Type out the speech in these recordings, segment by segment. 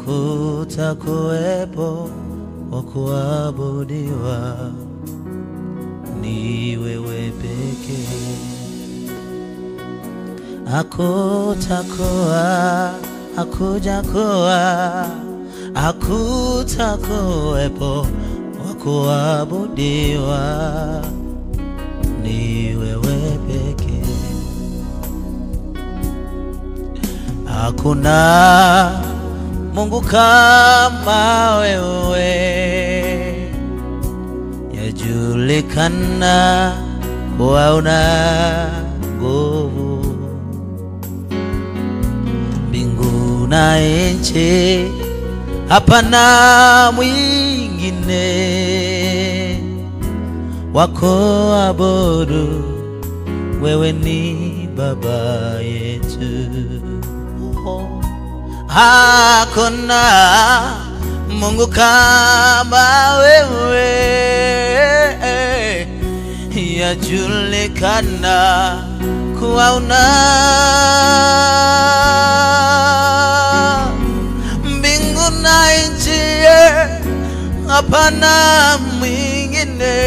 hakutakuwepo wa kuabudiwa, ni wewe pekee. Hakutakuwa, hakujakuwa, hakutakuwepo wa kuabudiwa, ni wewe pekee. Hakuna Mungu kama wewe, yajulikana kuwa una nguvu. Mbingu na nchi, hapana mwingine wako abudu, wewe ni Baba yetu. Oh. Hakuna Mungu kama wewe, yajulikana kuwa una mbingu na nchi, hapana mwingine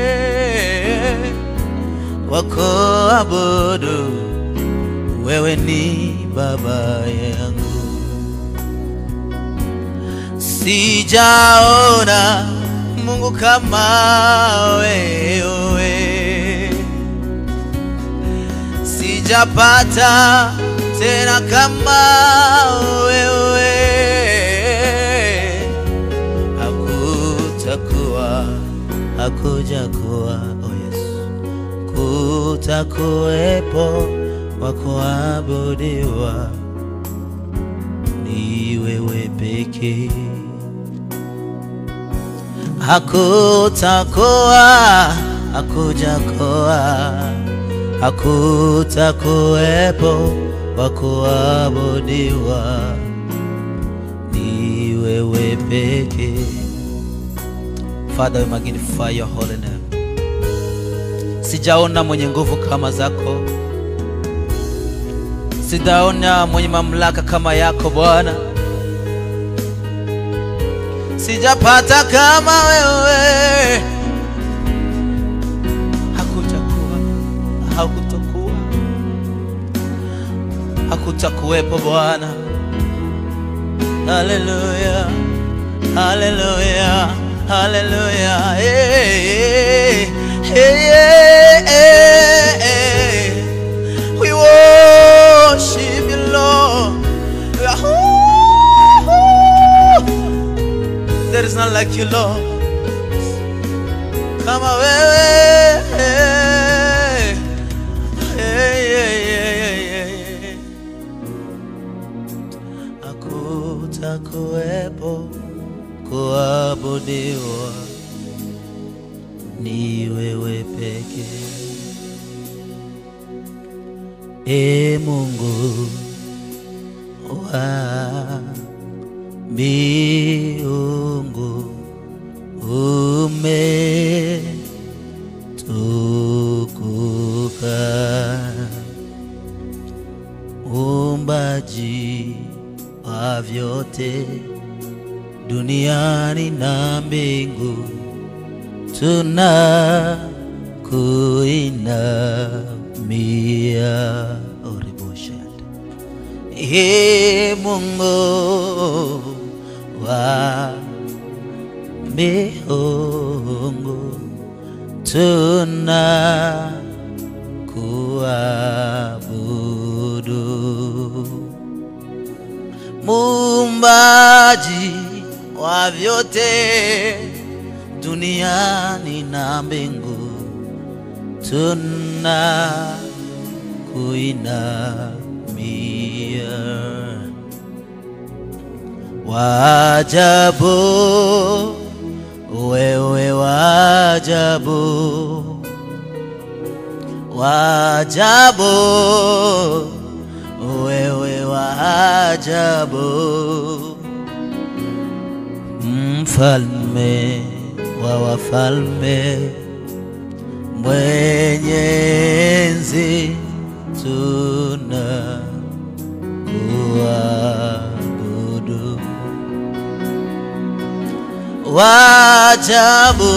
wako abudu, wewe ni Baba yangu. Sijaona Mungu kama wewe, sijapata tena kama wewe. Hakutakuwa, hakujakuwa, oh Yesu, kutakuwepo wa kuabudiwa ni wewe pekee. Hakutakuwa, hakujakuwa, hakutakuwepo wa kuabudiwa, ni wewe pekee. Father, we magnify your holy name. Sijaona mwenye nguvu kama zako, sijaona mwenye mamlaka kama yako Bwana, sijapata kama wewe. Hakutakuwa, hakutakuwa, hakutakuwepo Bwana. Haleluya, haleluya, haleluya. Hey, hey, hey, hey, hey. We worship you, Lord. There is none like you, Lord. Kama wewe. Hey, hey, hey, hey, hey. Hakutakuwepo kuabudiwa, ni wewe pekee. E Mungu wa miungu umetukuka, umbaji wa vyote duniani na mbingu, tuna kuinamia oriboshad Ee Mungu wa miungu, tuna kuabudu muumbaji wa vyote duniani na mbingu, tuna kuinamia. Wajabu, wewe wajabu, wajabu, wewe wajabu, mfalme wa wafalme, mwenye enzi, tuna kuabudu wajabu,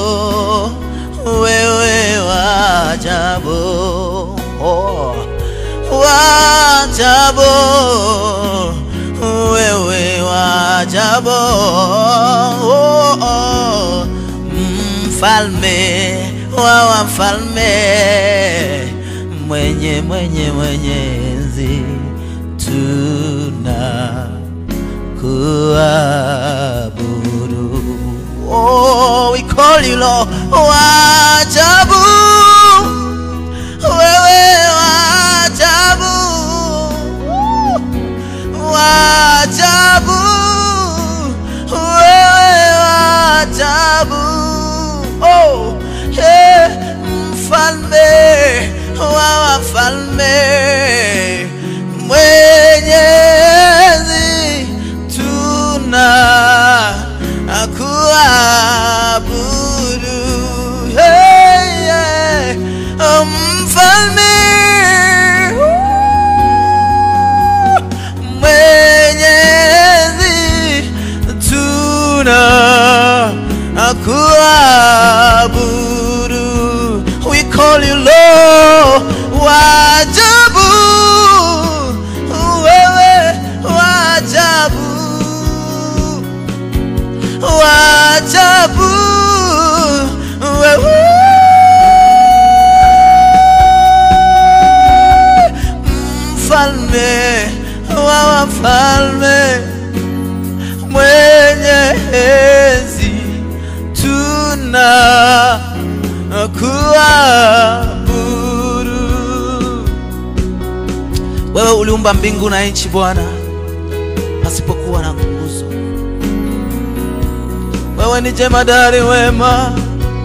wewe wajabu, oh, wajabu, wewe wajabu, oh, oh, mfalme wa wafalme, mwenye mwenye mwenye enzi tuna kuabudu. Oh, we call you Lord, wajabu, wewe wajabu, wajabu, wewe wajabu. Oh, hey, mfalme wa wafalme, mwenyezi tuna kuabudu. Hey, yeah. Mfalme mwenyezi tuna kuabudu. We call you Lord, wajabu, wewe wajabu, wajabu, wewe mfalme wa wafalme mwenye enzi tuna kuabudu. Wewe uliumba mbingu na nchi Bwana, pasipokuwa na nguzo. Wewe ni jemadari wema,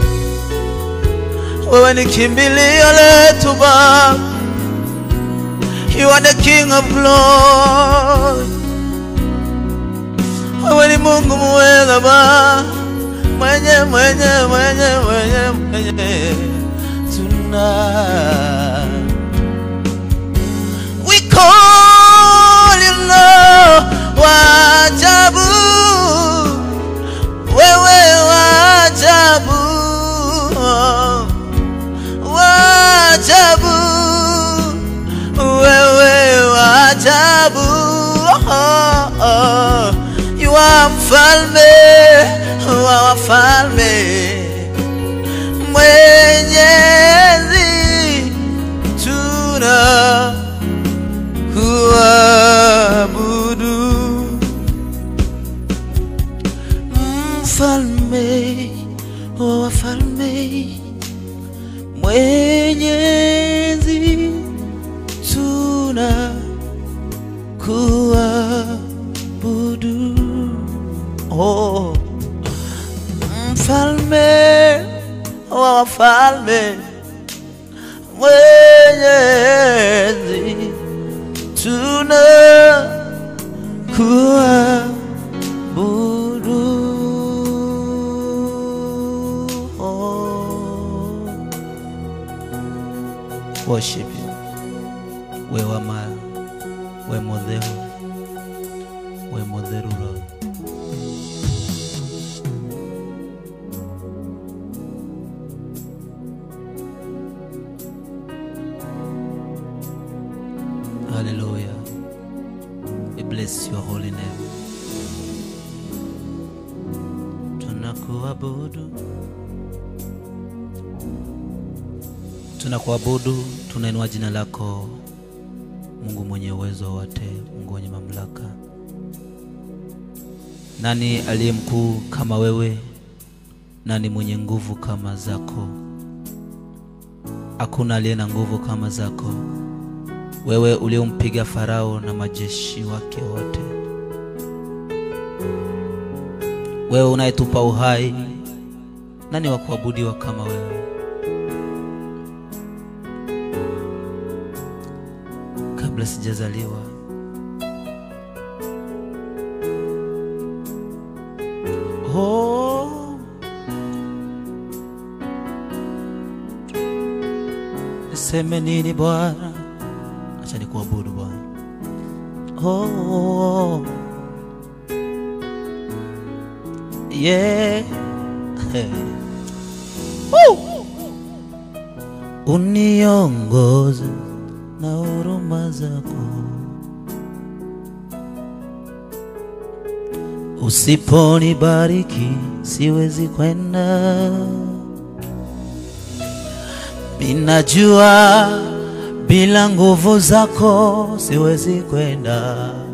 wewe ni kimbilio letu Baba. You are the King of glory. Wewe ni Mungu muweza Baba, mwenye mwenye mwenye mwenye mwenye tuna We call you Lord, wajabu, wewe wajabu, wajabu, wewe wajabu, oh, oh. You are mfalme wa wafalme, mwenyezi tuna kuabudu mfalme wa wafalme mwenyezi tuna kuabudu oh. mfalme wa wafalme mwenyezi tuna kuabudu oh. worship you we wama we modheru we modheru Lord. Hallelujah. We bless your holy name. Tunakuabudu, tunakuabudu, tunainua jina lako Mungu mwenye uwezo wote, Mungu mwenye mamlaka. Nani aliye mkuu kama wewe? Nani mwenye nguvu kama zako? Hakuna aliye na nguvu kama zako wewe uliompiga Farao na majeshi wake wote, wewe unayetupa uhai, nani wa kuabudiwa kama wewe? Kabla sijazaliwa oh, niseme nini Bwana? Acha nikuabudu Bwana. Oh, yeah. Woo! Uniongoze na huruma zako, usiponibariki siwezi kwenda. Ninajua bila nguvu zako siwezi kwenda.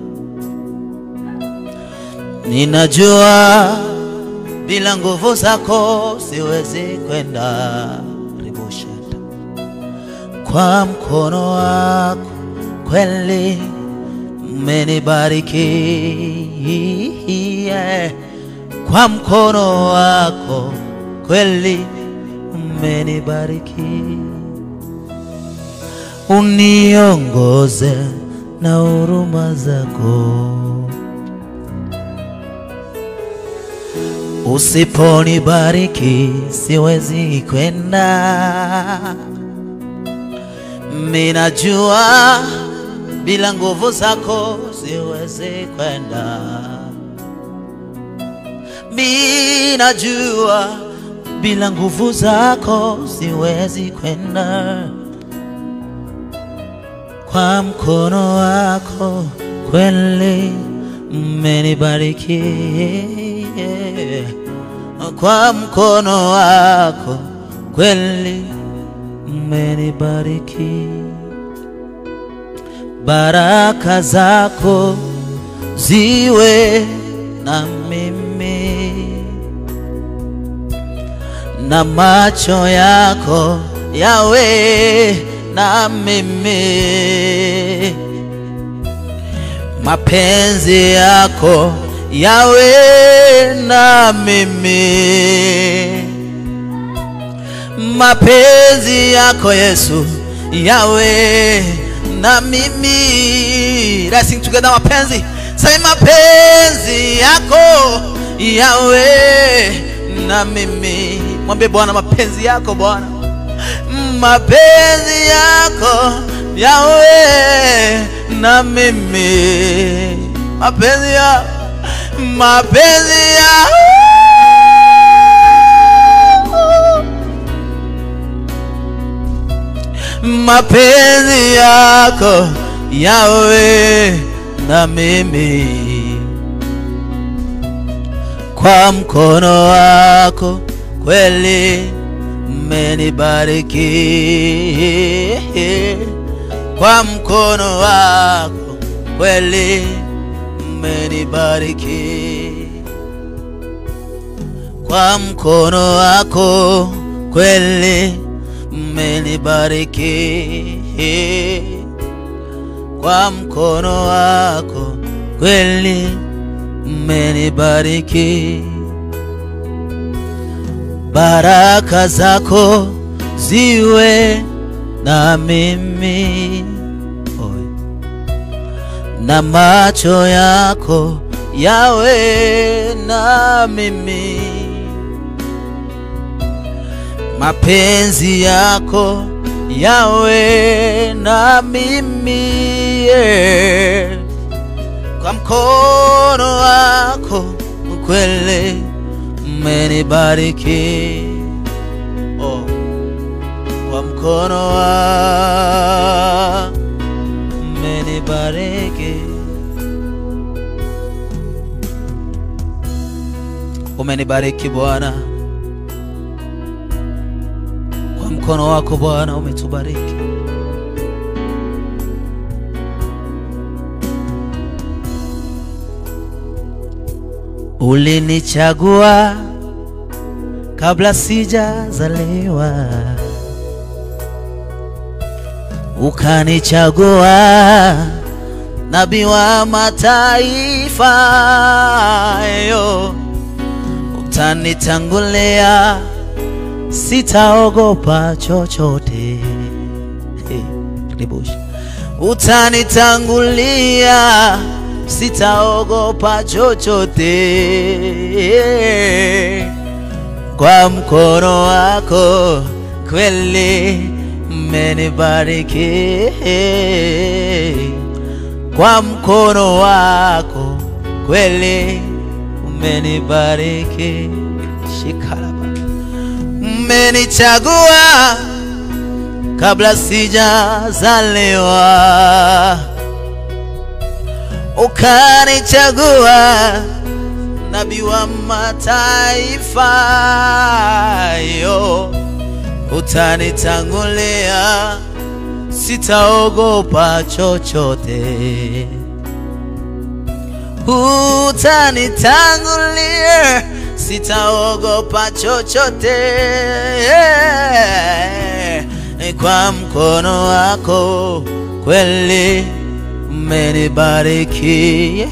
Ninajua bila nguvu zako siwezi kwenda. Riboshata. Kwa mkono wako kweli umenibariki, yeah. Kwa mkono wako kweli umenibariki, uniongoze na huruma zako. Usiponibariki siwezi kwenda. Minajua bila nguvu zako siwezi kwenda. Minajua bila nguvu zako siwezi kwenda. Kwa mkono wako kweli umenibariki, kwa mkono wako kweli umenibariki. Baraka zako ziwe na mimi na macho yako yawe na mimi, mapenzi yako yawe na mimi, mapenzi yako Yesu yawe na mimi. Let's sing together, mapenzi say, mapenzi yako yawe na mimi. Mwambie Bwana, mapenzi yako Bwana, mapenzi yako yawe na mimi, mapenzi ya mapenzi ya mapenzi yako yawe na mimi, kwa mkono wako kweli umenibariki, kwa mkono wako kweli umenibariki, kwa mkono wako kweli umenibariki, kwa mkono wako kweli umenibariki. Baraka zako ziwe na mimi, Oe. na macho yako yawe na mimi mapenzi yako yawe na mimi yeah. Kwa mkono wako kweli umenibariki, oh. Kwa mkono wako umenibariki, umenibariki Bwana kwa mkono wako Bwana umetubariki. Ulinichagua kabla sijazaliwa, ukanichagua nabii wa mataifa, yo utanitangulia sitaogopa chochote. Hey, Ribush. Utanitangulia, sitaogopa chochote. Kwa mkono wako kweli umenibariki, kwa mkono wako kweli mmenibariki shikaraba mmenichagua kabla sijazaliwa ukanichagua nabii wa mataifa yo utanitangulia sitaogopa chochote utanitangulia sitaogopa chochote kwa mkono wako kweli umenibariki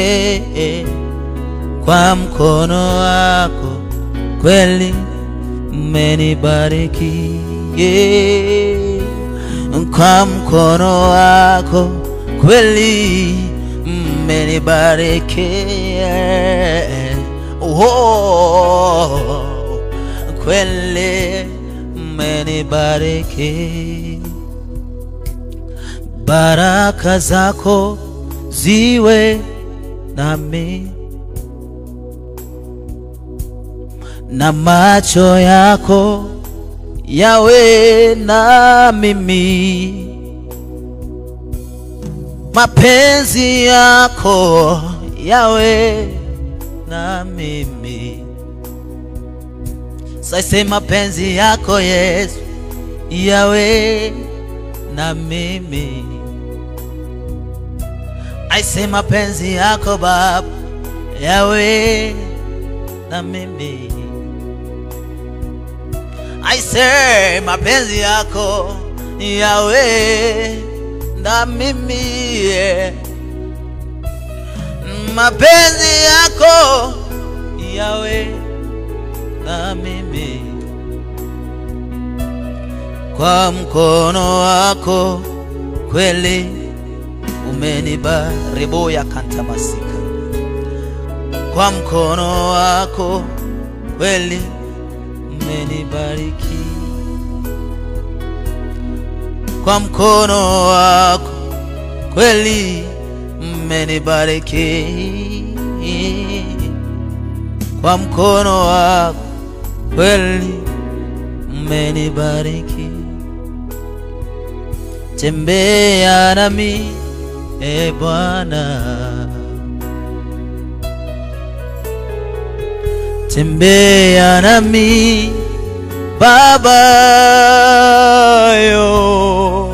kwa mkono wako kweli umenibariki kwa mkono wako kweli mmenibariki oh, kweli mmenibariki baraka zako ziwe nami na macho yako yawe na mimi mapenzi yako yawe na mimi sasa mapenzi yako Yesu yawe na mimi aise mapenzi yako Baba yawe na mimi aise mapenzi yako yawe na mimi yeah. mapenzi yako yawe na mimi kwa mkono wako kweli umenibarebo ya kantamasika kwa mkono wako kweli umenibariki kwa mkono wako kweli mmenibariki kwa mkono wako kweli mmenibariki tembea nami e Bwana tembea nami Baba yo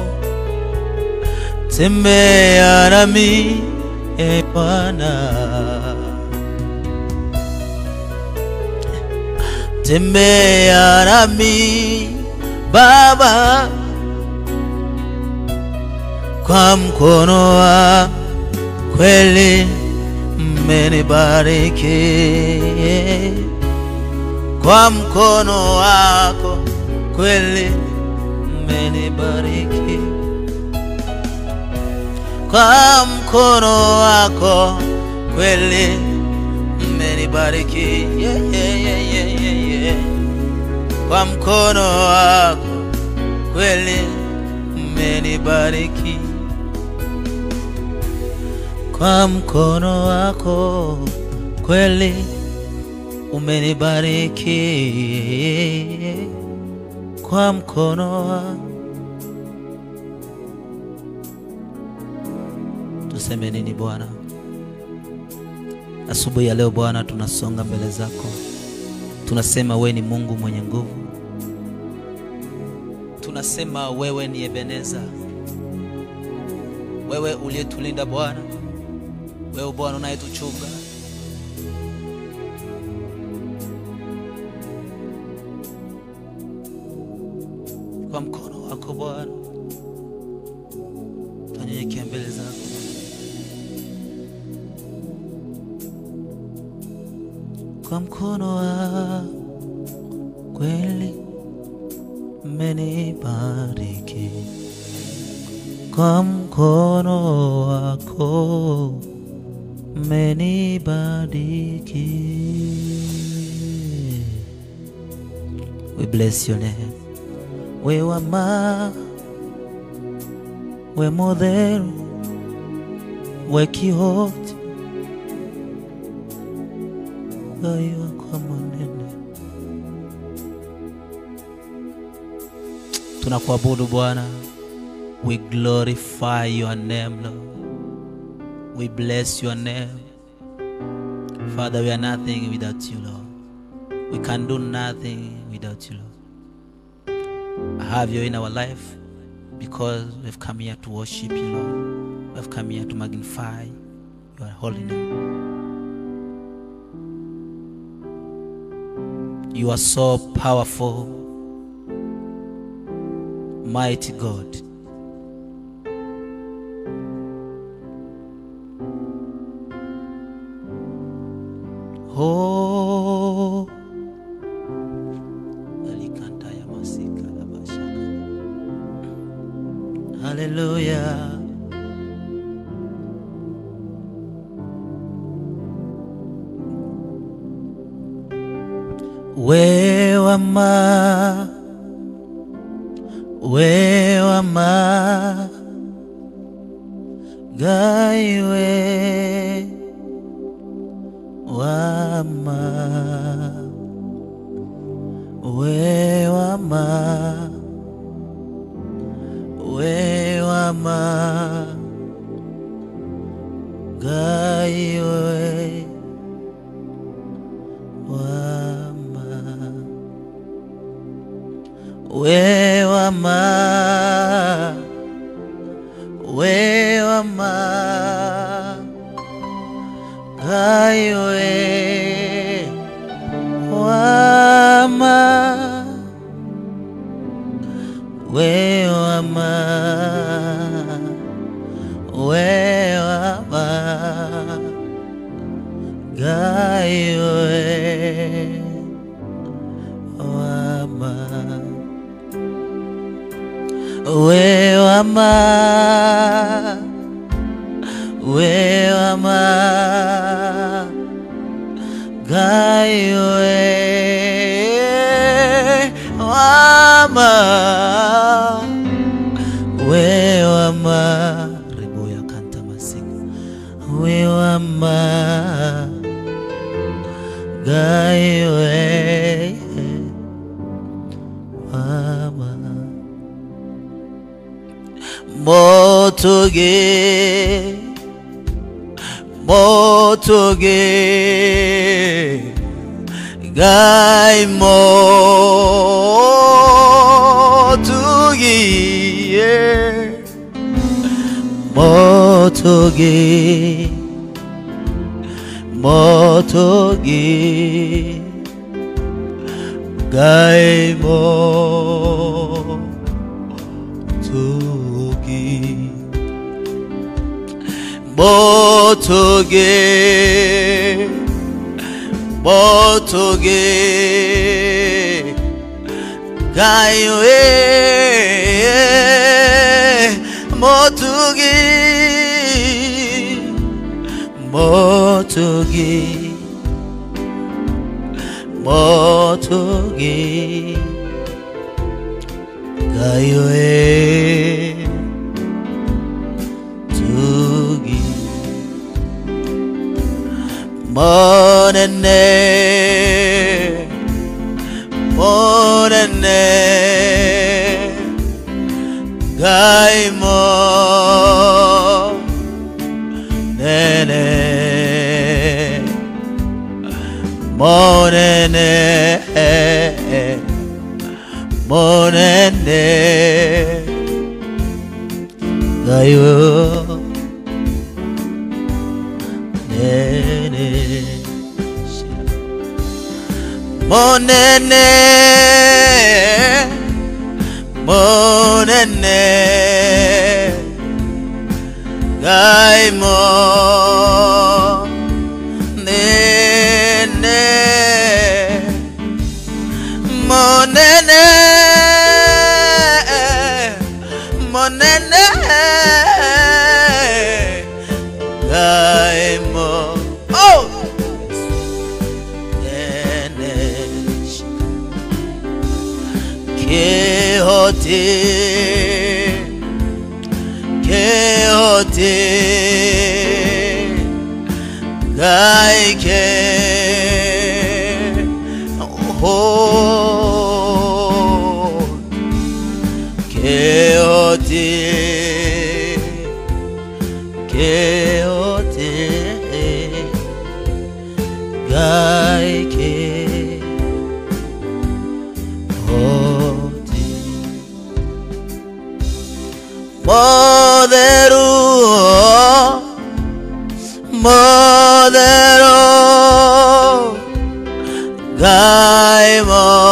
tembea nami e Bwana tembea nami Baba kwa mkono wa kweli mmenibariki kwa mkono wako kweli mmenibariki kwa mkono wako kweli mmenibariki yeah, yeah, yeah, yeah, yeah, yeah. kwa mkono wako kweli mmenibariki kwa mkono wako kweli umenibariki kwa mkono wa tuseme nini Bwana? Asubuhi ya leo Bwana, tunasonga mbele zako, tunasema wewe ni Mungu mwenye nguvu, tunasema wewe ni Ebeneza, wewe uliyetulinda Bwana, wewe Bwana unayetuchunga kwa mkono wako Bwana, tunyenyekea mbele zako. Kwa mkono wa kweli mmenibariki, kwa mkono wako mmenibariki. We bless your name. We wama, we modelo, we Quixote, ngai wako monene. Tunakuabudu Bwana, we glorify your name Lord, we bless your name Father. We are nothing without you Lord, we can do nothing without you Lord. Have you in our life because we've come here to worship you Lord, we've come here to magnify your holy name. You are so powerful, mighty God. Oh, Alikanta ya masika la bashaka. Hallelujah. Wewama, wewama, gaiwe, wama, wewama, wewama, gaiwe, wama. Wewama, wewama, gaiwe, wama, wewama, wewama, gaiwe, wama. Wewama, wewama, gaiwe, wama, wewama, ribuya kanta masika, wewama, gaiwe, wama. Motoge, motoge, gai motoge, yeah. motoge, motoge, gai motoge. Motoge, motoge, gaiwe, motoge, motoge, motoge, gaiwe, tugi. Monene, monene, gai mo, nene, monene, monene, gai mo. nene monene monene gai mo nene monene monene gai mo oh nene kehote kehote gai ke gaike hoti Modero Modero Gai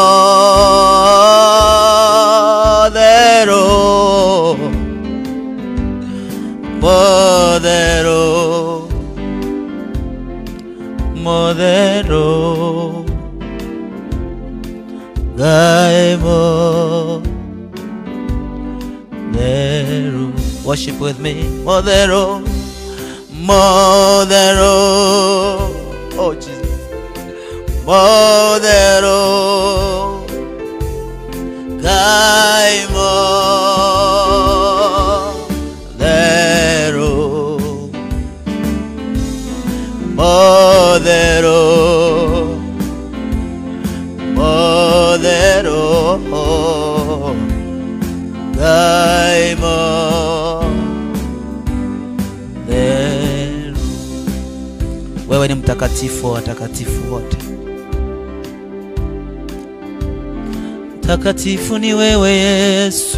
Modero Modero Modero Gai Modero Worship with me Modero Modero Oh Jesus Modero Gai Modero Modero Modero Gai Modero Wewe ni mtakatifu wa watakatifu wote Mtakatifu ni wewe Yesu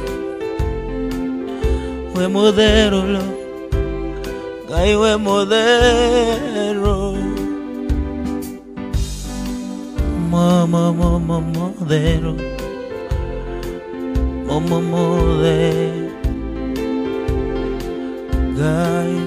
we modero lo Gai we modero Mama mama modero Mama modero Gai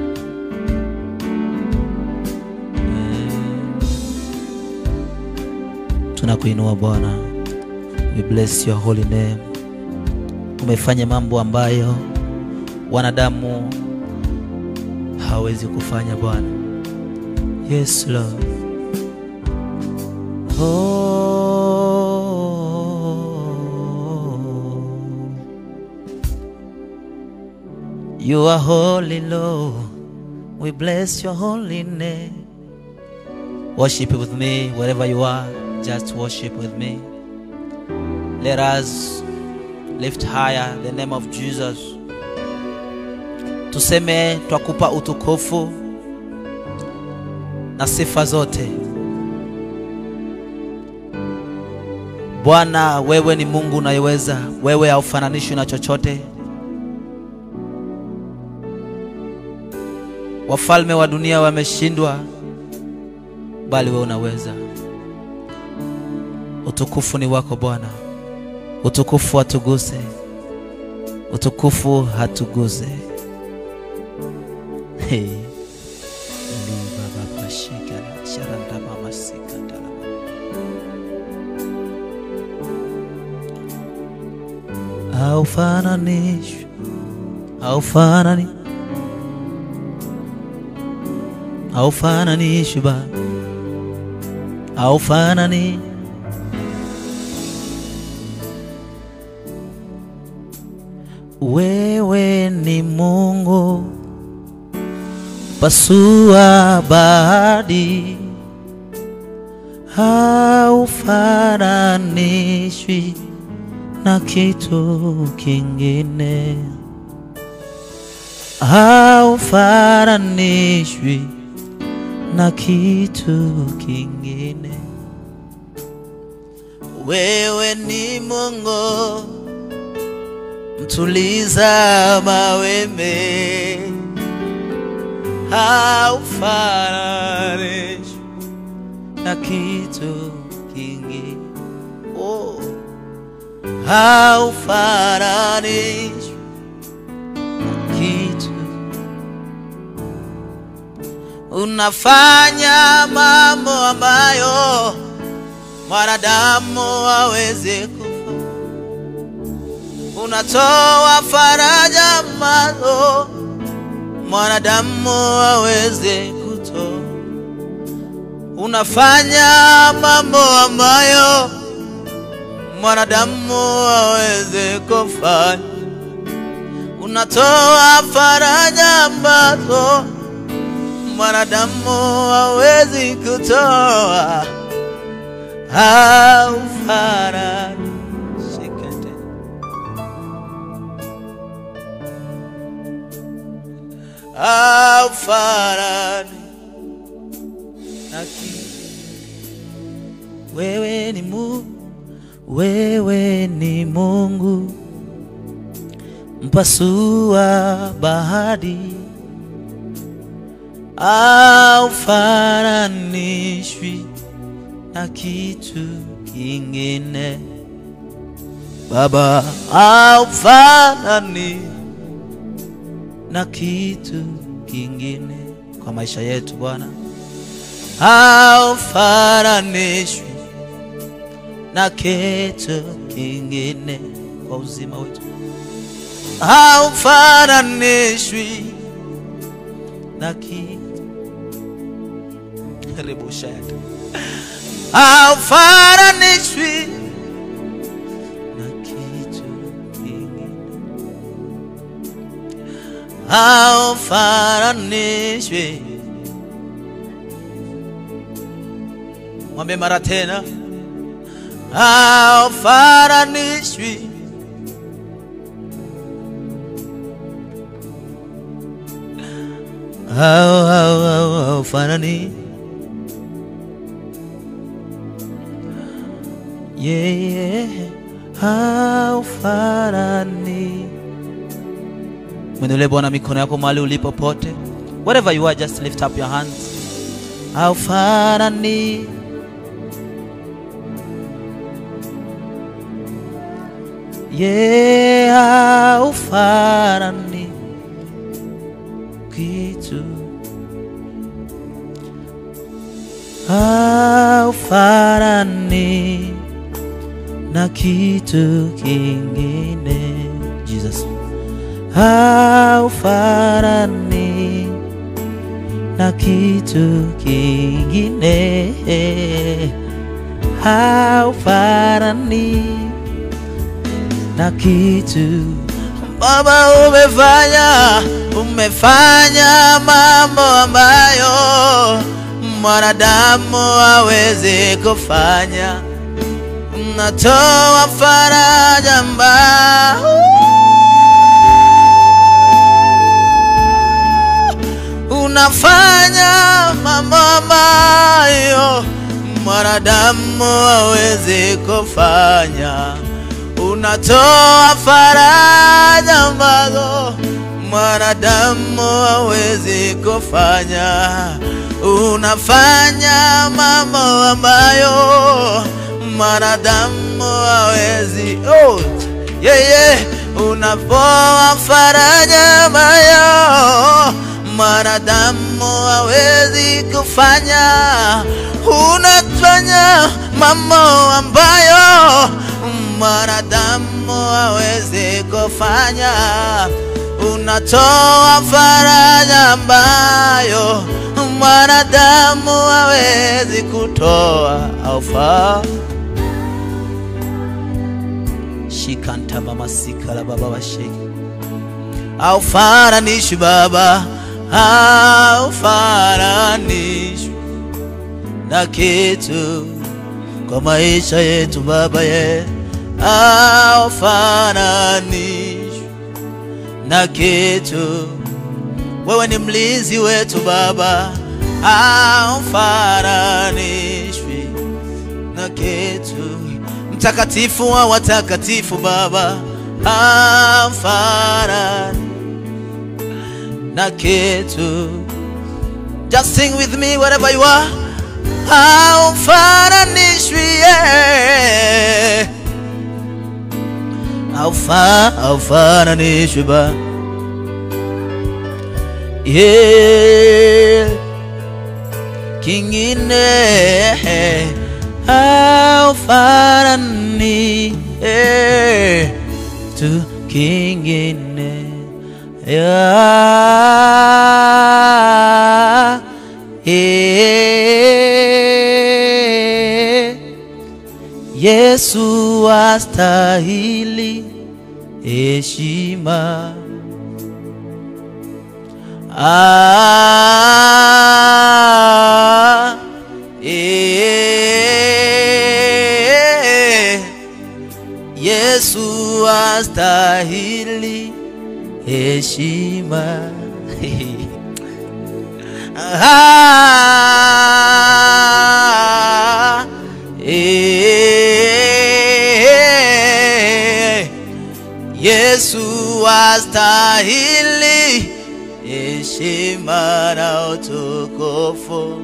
Tunakuinua Bwana, we bless your holy name. Umefanya mambo ambayo wanadamu hawezi kufanya Bwana. Yes Lord. Oh. You are holy Lord. We bless your holy name. Worship with me wherever you are. Just worship with me. Let us lift higher the name of Jesus. Tuseme twakupa utukufu na sifa zote. Bwana, wewe ni Mungu unayeweza, wewe haufananishwi na chochote. Wafalme wa dunia wameshindwa, bali wewe unaweza. Utukufu ni wako Bwana, utukufu hatuguse, utukufu hatuguse. Hey. Liba baba shikara, sharanda mama sikatala. Haufananishwi, haufanani, haufananishwi Baba, haufanani Wewe ni Mungu pasua bahari, haufananishwi na kitu kingine, haufananishwi na kitu kingine. Wewe ni Mungu mtuliza mawimbi, haufananishwi na kitu kingine. Oh, haufananishwi na kitu. Unafanya mambo ambayo mwanadamu hawezi kufanya unatoa faraja ambazo mwanadamu hawezi kutoa. Unafanya mambo ambayo mwanadamu hawezi kufanya. Unatoa faraja ambazo mwanadamu hawezi kutoa. Haufanani Shikete. haufanani na kitu. Wewe ni Mungu, wewe ni Mungu mpasua bahari, haufananishwi na kitu kingine. Baba, haufanani na kitu kingine kwa maisha yetu Bwana, haufananishwi na kitu kingine kwa uzima wetu, haufananishwi na kitu rebusha yake, haufananishwi na kitu kingine, haufananishwi. Mwambie mara tena, haufananishwi hau hau hau haufanani yeye haufanani. Mwinulie Bwana mikono yako mahali ulipo pote, wherever you are, just lift up your hands. Haufanani yeye haufanani kitu haufanani na kitu kingine Jesus haufanani na kitu kingine haufanani na kitu Baba umefanya umefanya mambo ambayo mwanadamu hawezi kufanya unatoa faraja ambao unafanya mambo ambayo mwanadamu hawezi kufanya unatoa faraja ambazo mwanadamu hawezi kufanya unafanya mambo ambayo mwanadamu hawezi oh, yeah, yeah. unapoa faraja ambayo mwanadamu hawezi kufanya unafanya mambo ambayo mwanadamu hawezi kufanya unatoa faraja ambayo mwanadamu hawezi kutoa aufa shikanta mama sikala baba washeki aufananishwi baba aufananishwi na kitu kwa maisha yetu baba ye aufananishwi na kitu wewe ni mlinzi wetu baba aufananishwi na kitu mtakatifu wa watakatifu baba aufanani na kitu just sing with me wherever you are haufananishwi yeah. Haufa, haufananishwi ba yeah. kingine haufanani yeah. tu kingine yeah. yeah. Yesu astahili heshima. Ah, eh, Yesu astahili heshima. Ah, eh, Yesu astahili heshima na utukufu.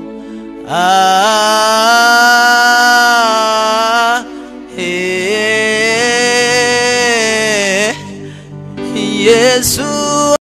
Ah, eh, Yesu